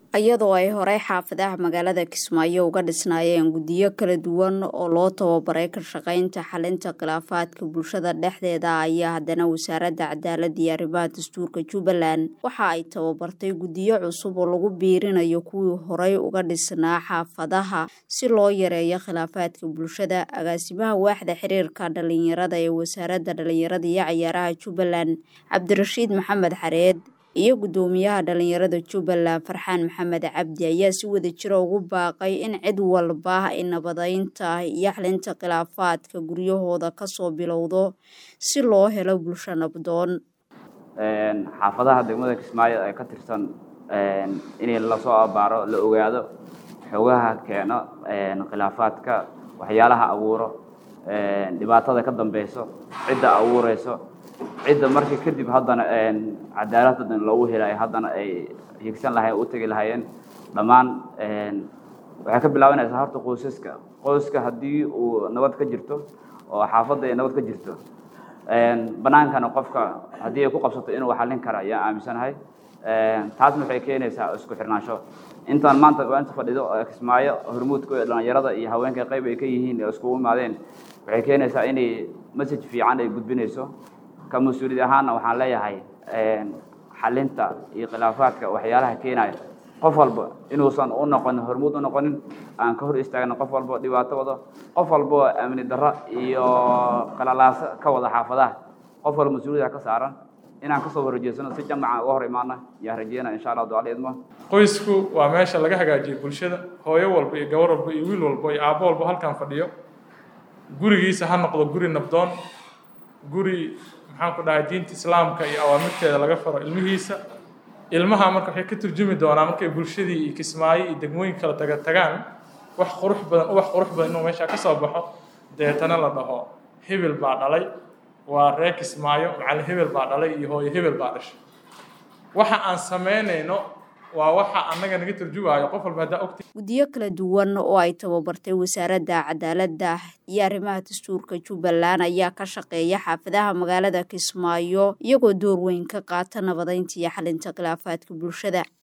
iyadoo ay horey xaafadaha magaalada kismaayo uga dhisnaayeen guddiyo kala duwan oo loo tababaray ka shaqaynta xalinta khilaafaadka bulshada dhexdeeda ayaa haddana wasaaradda cadaaladda iyo arrimaha dastuurka jubbaland waxa ay tababartay guddiyo cusub oo lagu biirinayo kuwii horey uga dhisnaa xaafadaha si loo yareeyo khilaafaadka bulshada agaasimaha waaxda xiriirka dhalinyarada ee wasaaradda dhalinyarada iyo cayaaraha jubbaland cabdirashiid maxamed xareed iyo guddoomiyaha dhalinyarada jubbaland farxaan maxamed cabdi ayaa si wada jira ugu baaqay in cid walba ay nabadeynta iyo xalinta khilaafaadka guryahooda kasoo bilowdo si loo helo bulsho nabdoon xaafadaha degmada kismaayo ee ka tirsan in lasoo abaaro la ogaado xogaha keeno khilaafaadka waxyaalaha abuuro dhibaatada ka dambeyso cidda abuureyso cidda markii kadib haddana cadaalad hadan loogu helayo haddana ay higsan lahayen u tegi lahaayeen dhammaan waxay ka bilaabanaysaa horta qoysaska qoyska haddii uu nabad ka jirto oo xaafadda ay nabad ka jirto banaankana qofka haddii ay ku qabsato inuu xallin kara ayaan aaminsanahay taasna waxay keenaysaa isku xirnaansho intaan maanta inta fadhido kismaayo hormuudka dhalinyarada iyo haweenka qayb ay ka yihiin oo iskugu imaadeen waxay keenaysaa inay message fiican ay gudbinayso ka mas-uuliyad ahaanna waxaan leeyahay xalinta iyo khilaafaadka waxyaalaha keenaya qof walba inuusan u noqonin hormuud u noqonin aan ka hor istaagna qof walba dhibaato wado qof walba amni darro iyo qalalaaso ka wada xaafadaha qof walba mas-uuliyada ka saaran inaan kasoo horjeesano si jamaca uga hor imaana yaa rajeyna insha allah ducala idmo qoysku waa meesha laga hagaajiyo bulshada hooyo walba iyo gabar walba iyo wiil walba iyo aabbo walba halkan fadhiyo gurigiisa ha noqdo guri nabdoon guri maxaan ku dhahay diinta islaamka iyo awaamirteeda laga faro ilmihiisa ilmaha marka waxay ka turjumi doonaa markay bulshadii iyo kismaayo iyo degmooyin kala taga tagaan wax qurux badan ubax qurux badan inuu meesha ka soo baxo deetana la dhaho hebel baa dhalay waa reer kismaayo macallin hebel baa dhalay iyo hooyo hebel baa dhashay waxa aan samaynayno waa waxa annaga naga turjumaayo qof walba haddaa ogti guddiyo kala duwan oo ay tababartay wasaaradda cadaaladda iyo arrimaha dastuurka jubbaland ayaa ka shaqeeya xaafadaha magaalada kismaayo iyagoo door weyn ka qaata nabadeynta iyo xalinta khilaafaadka bulshada